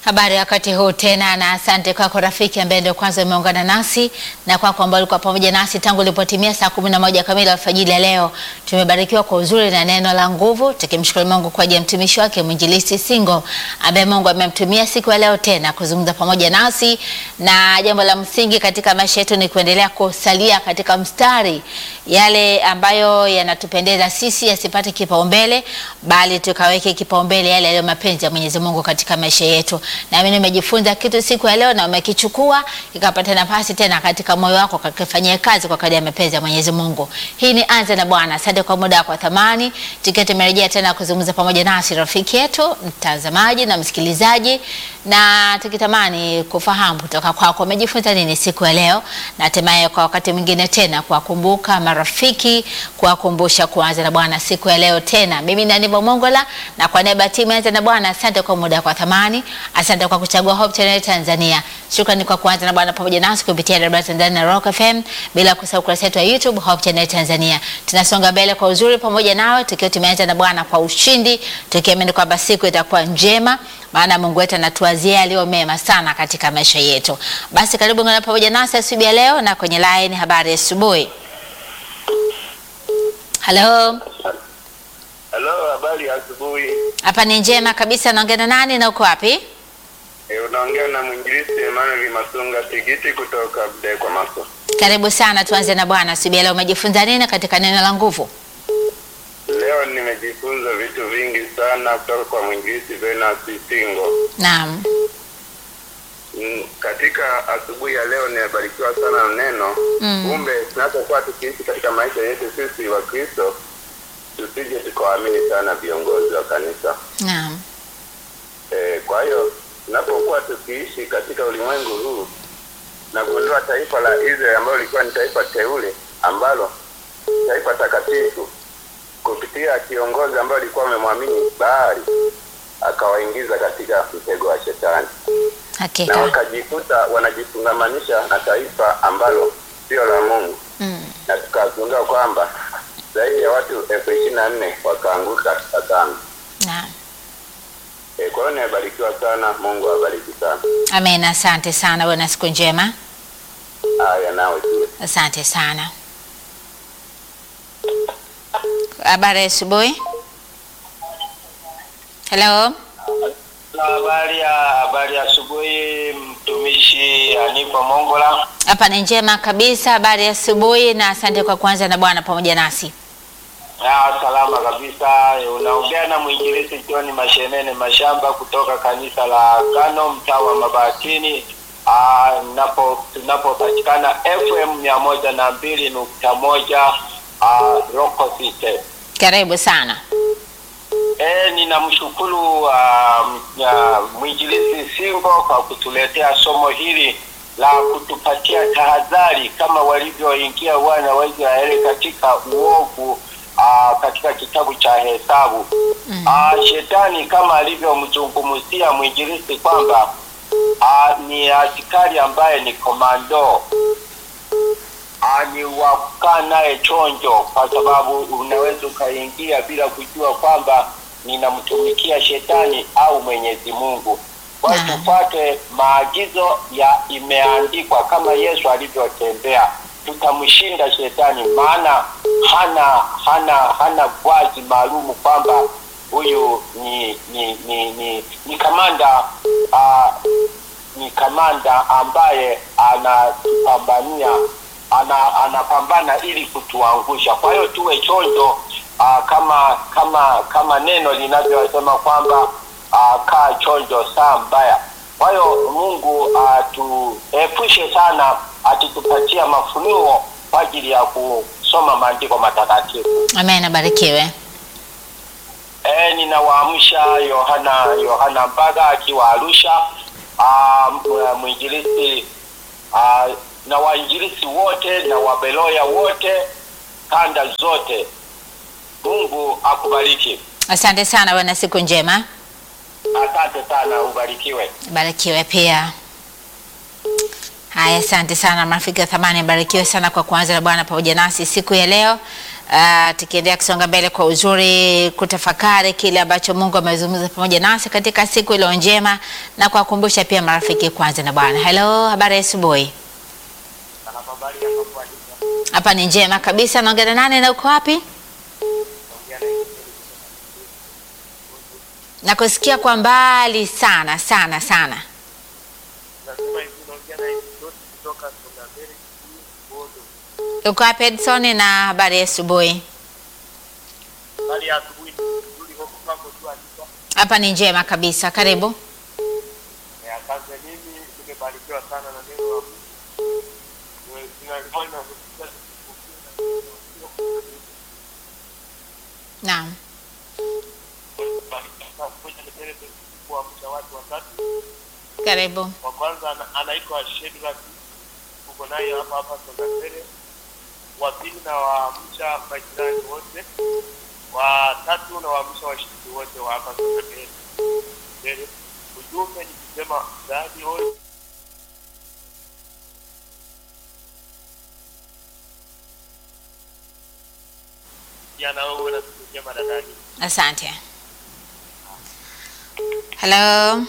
Habari ya wakati huu tena, na asante kwako rafiki ambaye ndio kwanza umeungana nasi na kwako ambao ulikuwa pamoja nasi tangu ilipotimia saa kumi na moja kamili alfajiri ya leo. Tumebarikiwa kwa uzuri na neno la nguvu, tukimshukuru Mungu kwa ajili ya mtumishi wake mwinjilisti Singo ambaye Mungu amemtumia siku ya leo tena kuzungumza pamoja nasi, na jambo la msingi katika maisha yetu ni kuendelea kusalia katika mstari, yale ambayo yanatupendeza sisi yasipate kipaumbele, bali tukaweke kipaumbele yale yaliyo mapenzi ya Mwenyezi Mungu katika maisha yetu. Nami nimejifunza kitu siku ya leo na umekichukua kikapata nafasi tena katika moyo wako kakifanyia kazi kwa kadri ya mapenzi ya Mwenyezi Mungu. Hii ni Anza na Bwana. Asante kwa muda wako wa thamani, tukiwa tumerejea tena kuzungumza pamoja nasi rafiki yetu mtazamaji na msikilizaji, na tukitamani kufahamu kutoka kwako umejifunza nini siku ya leo, na hatimaye kwa wakati mwingine tena kuwakumbuka marafiki, kuwakumbusha kuanza na Bwana siku ya leo tena. Mimi ni Aniva Mongola na kwa niaba ya timu ya Anza na Bwana, asante kwa muda wako wa thamani. Asante kwa kuchagua Hope Channel Tanzania. Shukrani kwa kuanza na Bwana pamoja nasi kupitia Radio Tanzania na Rock FM, bila kusahau kurasa yetu ya YouTube Hope Channel Tanzania. Tunasonga mbele kwa uzuri pamoja nawe tukiwa tumeanza na Bwana kwa ushindi, tukiamini kwamba siku itakuwa njema, maana Mungu wetu anatuazia aliyo mema sana katika maisha yetu. Basi karibu ngana pamoja nasi asubuhi ya leo na kwenye line habari ya asubuhi. Hello. Halo, habari ya asubuhi. Hapa ni njema kabisa, naongea na nani na uko wapi? E, unaongea na mwinjilisti Emmanuel Masunga Tigiti kutoka Budekwa Maso. Karibu sana, tuanze na Bwana asubuhi ya leo. Umejifunza nini katika neno la nguvu? Leo nimejifunza vitu vingi sana kutoka kwa mwinjilisti Venus Singo. Naam. Mm, Katika asubuhi ya leo nimebarikiwa sana na neno. Mm. Kumbe tunapokuwa tukiishi katika maisha yetu sisi wa Kristo, tusije tukawaamini sana viongozi wa kanisa. Naam. E, kwa hiyo tunapokuwa tukiishi katika ulimwengu huu na kuondoa taifa la Israeli ambalo lilikuwa ni taifa teule ambalo taifa takatifu kupitia kiongozi ambaye alikuwa amemwamini Baali akawaingiza katika mtego wa shetani na Hakika. wakajikuta wanajifungamanisha na taifa ambalo sio la Mungu Mm. na tukagundua kwamba zaidi ya watu elfu ishirini na nne wakaanguka katika dhambi. Naam. E, kwa hiyo nimebarikiwa sana. Mungu awabariki sana. Amen. Asante sana, uwe na siku njema. Haya, nawe pia. Asante sana. Habari ya asubuhi. Hello. Habari ya habari ya asubuhi, mtumishi Anifa Mongola. Hapa ni njema kabisa. Habari ya asubuhi na asante kwa kuanza na Bwana pamoja nasi. Ah, salama kabisa. Unaongea na mwinjilisti John Mashenene Mashamba kutoka kanisa la Kano mtaa wa Mabatini. Ah, napo tunapopatikana FM mia moja na mbili nukta moja ah, Rock City. Karibu sana. E, ninamshukuru uh, uh, mwinjilisti Singo kwa kutuletea somo hili la kutupatia tahadhari kama walivyoingia wana wa Israeli katika uovu uh, katika kitabu cha Hesabu. Mm. Uh, shetani kama alivyomzungumzia mwinjilisti kwamba uh, ni askari ambaye ni komando Ah, ni wa kukaa naye chonjo, kwa sababu unaweza ukaingia bila kujua kwamba ninamtumikia shetani au Mwenyezi Mungu. Kwa hiyo Naam. tufuate maagizo ya imeandikwa kama Yesu alivyotembea, tutamshinda shetani, maana hana hana hana vazi maalumu kwamba huyu ni ni ni ni, ni kamanda ah, ni kamanda ambaye anatupambania ana, anapambana ili kutuangusha. Kwa hiyo tuwe chonjo aa, kama kama kama neno linavyosema kwamba aa, kaa chonjo saa mbaya. Kwa hiyo Mungu atuepushe sana, atitupatia mafunuo kwa ajili ya kusoma maandiko matakatifu. Amen. Abarikiwe. E, ninawaamsha Yohana Yohana Mbaga akiwa Arusha, ah, m- mwinjilisti ah, na wainjilisti wote na wabeloya wote kanda zote. Mungu akubariki. Asante sana, uwe na siku njema. Asante sana, ubarikiwe. Barikiwe pia. Haya, asante sana marafiki wa thamani, barikiwe sana kwa kuanza na Bwana pamoja nasi siku ya leo. uh, tukiendelea kusonga mbele kwa uzuri, kutafakari kile ambacho Mungu amezungumza pamoja nasi katika siku iliyo njema na kuwakumbusha pia marafiki kwanza na Bwana. Hello, habari ya asubuhi. Hapa ni njema kabisa. Naongea na nani na uko wapi? Nakusikia kwa mbali sana sana sana. Uko wapi Edson, na habari ya asubuhi? Hapa ni njema kabisa, karibu. Asante. Mimi nimebarikiwa sana na neno la Mungu. Ninalifanya Naam, kuamsha watu watatu. karibu. Wa kwanza ana- anaitwa Shedrack, uko naye hapa hapa Songasere. Wa pili na waamsha majirani wote. Wa tatu na waamsha washiriki wote wa hapa Songasere. Mbele. Ujumbe ni kusema zaidi wote jana wewe na siku njema dadani. Asante. Hello,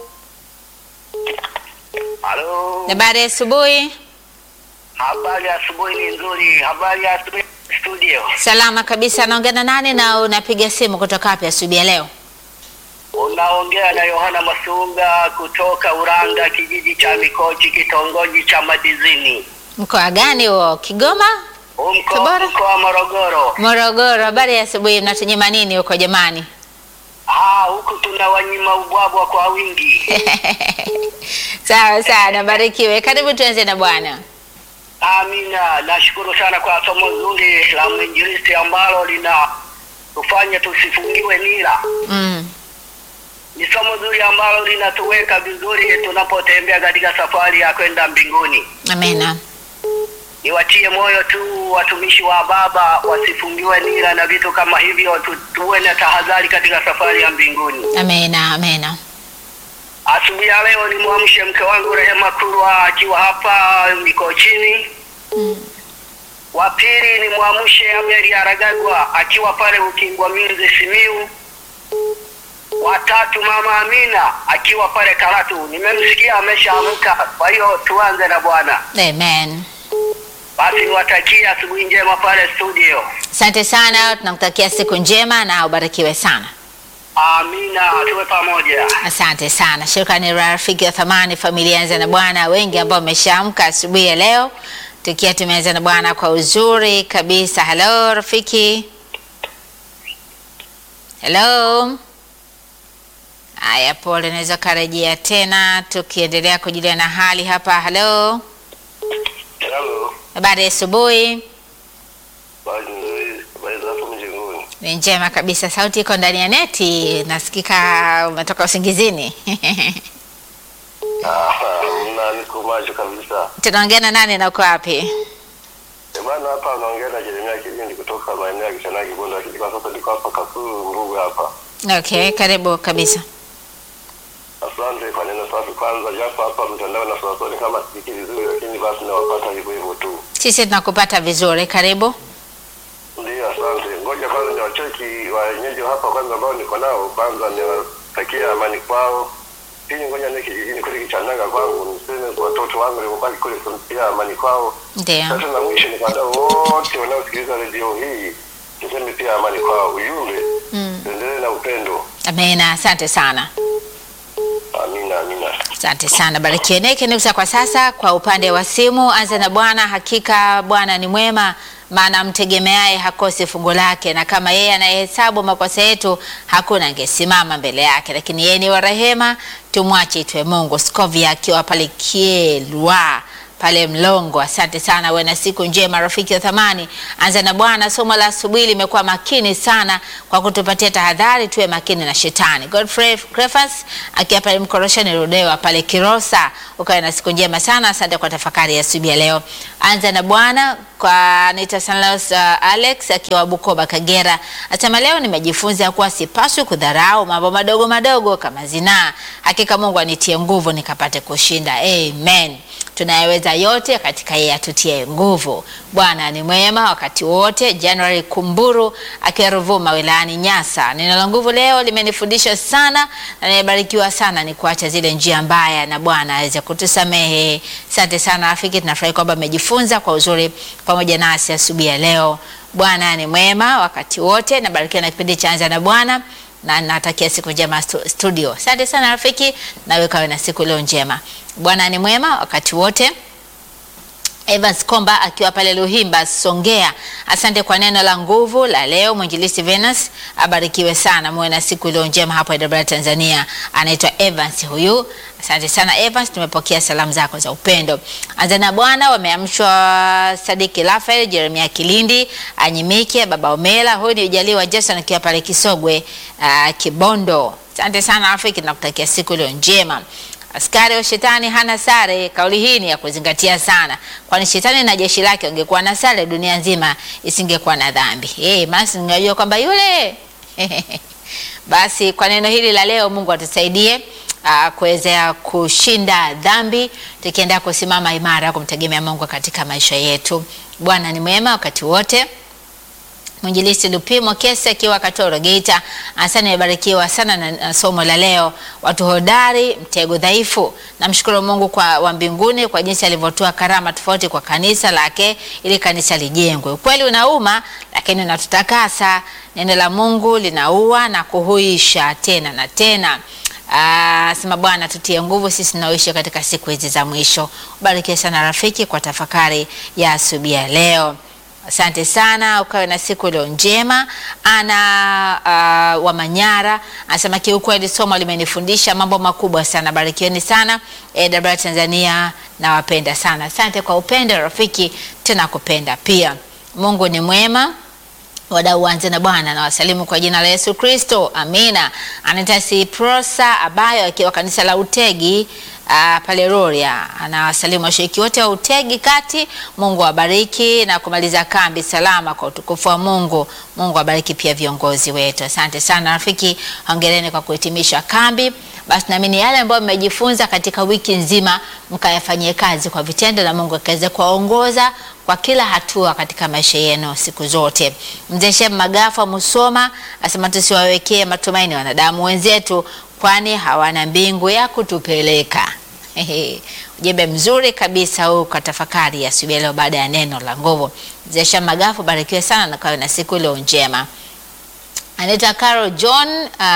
Halo. habari ya asubuhi. Habari ya asubuhi ni nzuri. Habari ya asubuhi studio. Salama kabisa. Naongea na nani na unapiga simu kutoka wapi asubuhi ya leo? Unaongea na Yohana Masunga kutoka Uranga, kijiji cha Mikochi, kitongoji cha Madizini, Mkoa gani huo? Kigoma, huu mkoa Tabora? mkoa wa Morogoro. Morogoro. Habari ya asubuhi. Mnatunyima nini huko jamani? Ah, huku tuna wanyima ubwabwa kwa wingi. Sawa sawa, nabarikiwe. Karibu tuanze na Bwana. Amina. Nashukuru sana kwa somo zuri la mwinjilisti ambalo lina tufanye tusifungiwe nira. Mm. Ni somo zuri ambalo linatuweka vizuri tunapotembea katika safari ya kwenda mbinguni. Amena. niwatie moyo tu watumishi wa Baba wasifungiwe nira na vitu kama hivyo, tu, tuwe na tahadhari katika safari ya mbinguni. Amena. Amena. Asubuhi ya leo nimwamshe mke wangu Rehema Kurwa akiwa hapa Mikochini. Mm. Wa pili nimwamshe Ameri Aragagwa akiwa pale Ukingwa Minzi Simiu. Watatu mama Amina akiwa pale Karatu, nimemsikia ameshaamka. Kwa hiyo tuanze na Bwana. Amen. Basi niwatakie asubuhi njema pale studio. Asante sana, tunakutakia siku njema na ubarikiwe sana. Amina, tuwe pamoja. Asante sana, shukrani rafiki wa thamani, familia Anza na Bwana, wengi ambao wameshaamka asubuhi ya leo, tukiwa tumeanza na Bwana kwa uzuri kabisa. Hello rafiki, hello. Haya, pole, naweza karejea tena, tukiendelea kujulia na hali hapa. Hello, Halo, habari ya asubuhi. basi nzuri, habari za hapo mjengoni? Ni njema kabisa, sauti iko ndani ya neti, nasikika umetoka usingizini. Ah, mna niko macho kabisa. Tunaongea na nani na uko wapi? Eh, bwana hapa naongea na Jeremia Kilindi kutoka maeneo ya Kishanagi Bondo, lakini kwa sasa niko hapa Kasulu Mbuga hapa. Okay, karibu kabisa. Asante kwa neno safi kwanza, japo hapa mtandao na sasoni kama sikiki vizuri, lakini basi nawapata hivyo hivyo tu. Sisi tunakupata vizuri, karibu. Ndio, asante. Ngoja kwanza niwacheki wenyeji wa hapa kwanza ambao niko nao, kwanza niwatakia amani kwao. Pili, ngoja ni kijijini kule Kichanaga kwangu, niseme kwa watoto wangu nilipobaki kule kumtia amani kwao. Ndio, Sasa na mwisho ni kwa wadau wote wanaosikiliza redio hii, niseme pia amani kwao. Ujumbe, Mm. tuendelee na upendo. amina. Asante sana, Amina, amina. asante sana. Barikiwe neke nukta kwa sasa. Kwa upande wa simu, anza na Bwana. Hakika Bwana ni mwema, maana mtegemeaye hakosi fungu lake, na kama yeye anayehesabu makosa yetu, hakuna angesimama mbele yake. Lakini yeye ni wa rehema, tumwache itwe Mungu. Skovia akiwa pale Kielwa pale Mlongo. Asante sana, uwe na siku njema rafiki wa thamani. Anza na Bwana. Somo la asubuhi limekuwa makini sana kwa kutupatia tahadhari, tuwe makini na shetani. Godfrey Crefas akiwa pale Mkoroshani Rudewa pale Kirosa, ukawe na siku njema sana. Asante kwa tafakari ya asubuhi ya leo. Anza na Bwana kwa Anita Sanlos, uh, Alex akiwa Bukoba Kagera, asema leo nimejifunza kuwa sipaswi kudharau mambo madogo madogo kama zinaa. Hakika Mungu anitie nguvu nikapate kushinda. Amen. Tunayaweza yote katika yeye atutie nguvu. Bwana ni mwema wakati wote. January Kumburu akiwa Ruvuma wilayani Nyasa, neno la nguvu leo limenifundisha sana na nimebarikiwa sana, ni kuacha zile njia mbaya na Bwana aweze kutusamehe. Asante sana rafiki, tunafurahi kwamba amejifunza kwa uzuri pamoja nasi asubuhi ya leo. Bwana ni mwema wakati wote. Nabarikiwa na kipindi cha Anza na Bwana na natakia siku njema stu- studio. Asante sana rafiki, nawe kawe na siku iliyo njema. Bwana ni mwema wakati wote. Evans Komba akiwa pale Luhimba Songea, asante kwa neno la nguvu la leo. Mwinjilisti Venus abarikiwe sana, muwe na siku iliyo njema hapo Dar Tanzania. Anaitwa Evans huyu, asante sana Evans, tumepokea salamu zako za upendo. Anza na Bwana wameamshwa Sadiki Rafael, Jeremia Kilindi, Anyimike, Baba Omela, huyu ni Ujaliwa Jason akiwa pale Kisogwe uh, Kibondo. Asante sana rafiki, nakutakia siku iliyo njema. Askari wa shetani hana sare. Kauli hii ni ya kuzingatia sana, kwani shetani na jeshi lake wangekuwa na sare, dunia nzima isingekuwa na dhambi. Hey, basi ningejua kwamba yule basi kwa neno hili la leo, Mungu atusaidie uh, kuweza kushinda dhambi, tukienda kusimama imara kumtegemea Mungu katika maisha yetu. Bwana ni mwema wakati wote. Mwinjilisti Lupimo Kesi akiwa Katoro Geita, asante, nimebarikiwa sana na, na somo la leo. Watu hodari, mtego dhaifu. Namshukuru Mungu kwa wa mbinguni kwa jinsi alivyotoa karama tofauti kwa kanisa lake ili kanisa lijengwe. Ukweli unauma, lakini unatutakasa. Neno la Mungu linaua na kuhuisha tena na tena. Ah, sema Bwana tutie nguvu sisi tunaoishi katika siku hizi za mwisho. Ubarikiwe sana rafiki kwa tafakari ya asubuhi ya leo. Asante sana, ukawe na siku iliyo njema. Ana uh, wa Manyara anasema kiukweli somo limenifundisha mambo makubwa sana. Barikiweni sana AWR Tanzania, nawapenda sana. Asante kwa upendo rafiki, tena kupenda pia. Mungu ni mwema. Wadau wanze na Bwana na wasalimu kwa jina la Yesu Kristo, amina. Anaita Siprosa Abayo akiwa kanisa la Utegi uh, pale Rorya, anawasalimu washiriki wote wa Utegi kati. Mungu awabariki na kumaliza kambi salama kwa utukufu wa Mungu. Mungu awabariki pia viongozi wetu. Asante sana rafiki, hongereni kwa kuhitimisha kambi. Basi naamini yale ambayo mmejifunza katika wiki nzima mkayafanyie kazi kwa vitendo, na Mungu akaweze kuwaongoza kwa kila hatua katika maisha yenu siku zote. Mzee Shem Magafa Musoma asema tusiwawekee matumaini wanadamu wenzetu, kwani hawana mbingu ya kutupeleka. Ujumbe mzuri kabisa huu kwa tafakari ya asubuhi leo baada ya neno la nguvu. Mzee Shem Magafa, barikiwe sana na kawe na siku iliyo njema. Anaitwa Carol John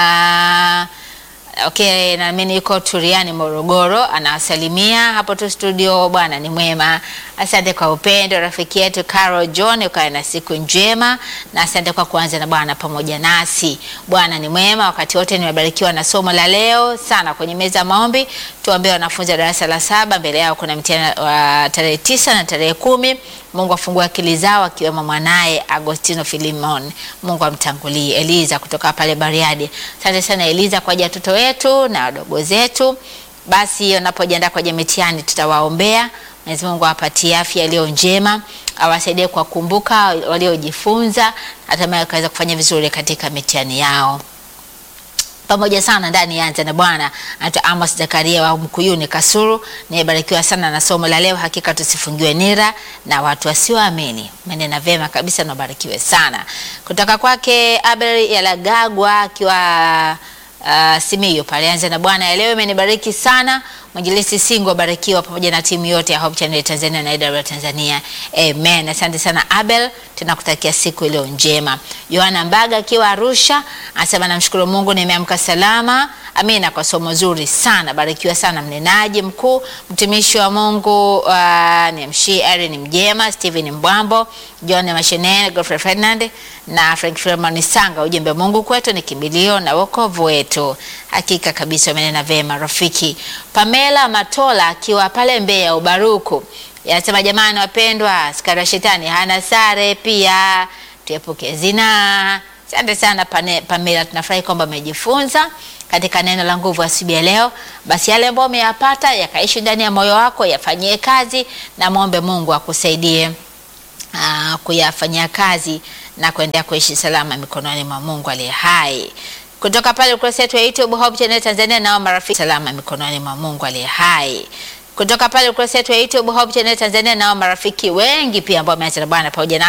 uh, Okay, naamini yuko Turiani Morogoro, anawasalimia hapo tu studio. Bwana ni mwema, asante kwa upendo rafiki yetu Carol John, ukawe na siku njema na asante kwa kuanza na Bwana pamoja nasi. Bwana ni mwema wakati wote. Nimebarikiwa na somo la leo sana. Kwenye meza ya maombi, tuombee wanafunzi wa darasa la saba, mbele yao kuna mtihani wa tarehe tisa na tarehe kumi. Mungu afungue akili zao akiwemo mwanaye Agostino Filimon. Mungu amtangulie. Eliza kutoka pale Bariadi, asante sana Eliza kwa ajili ya watoto wetu na wadogo zetu. Basi wanapojiandaa kwenye mitihani, tutawaombea Mwenyezi Mungu awapatie afya iliyo njema, awasaidie kuwakumbuka waliojifunza, hatimaye wakaweza kufanya vizuri katika mitihani yao pamoja sana ndani ya Anza na Bwana. Anaitwa Amos Zakaria wa Mkuyuni Kasuru. Nimebarikiwa sana na somo la leo. Hakika tusifungiwe nira na watu wasioamini. Umenena vyema kabisa, nabarikiwe sana. Kutoka kwake Abel Yalagagwa akiwa uh, Simiyu pale Anza na Bwana. Leo imenibariki sana. Mwinjilisti Singo barikiwa pamoja na timu yote ya Hope Channel Tanzania na AWR Tanzania. Amen. Asante sana Abel, tunakutakia siku iliyo njema. Yohana Mbaga akiwa Arusha anasema namshukuru Mungu nimeamka salama. Amina kwa somo zuri sana. Barikiwa sana mnenaji mkuu, mtumishi wa Mungu uh, ni mshi Erin Mjema, Steven Mbwambo, John Mashenene, Godfrey Ferdinand na Frank Freeman Sanga. Ujumbe Mungu kwetu ni kimbilio na wokovu wetu. Hakika kabisa umenena vema rafiki. Pamela Matola akiwa pale Mbeya Ubaruku yanasema jamani, wapendwa, askari wa shetani hana sare, pia tuepuke zinaa. Asante sana Pane- Pamela, tunafurahi kwamba umejifunza katika neno la nguvu asubuhi ya leo. Basi yale ambayo umeyapata yakaishi ndani ya moyo wako, yafanyie kazi na mwombe Mungu akusaidie ah, kuyafanyia kazi na kuendelea kuishi salama mikononi mwa Mungu aliye hai. Kutoka pale ukurasa wetu wa YouTube Hope Channel Tanzania, nao marafiki salama mikononi mwa Mungu aliye hai. kutoka pale ukurasa wetu wa YouTube Hope Channel Tanzania, nao marafiki wengi pia ambao wameacha na Bwana pamoja na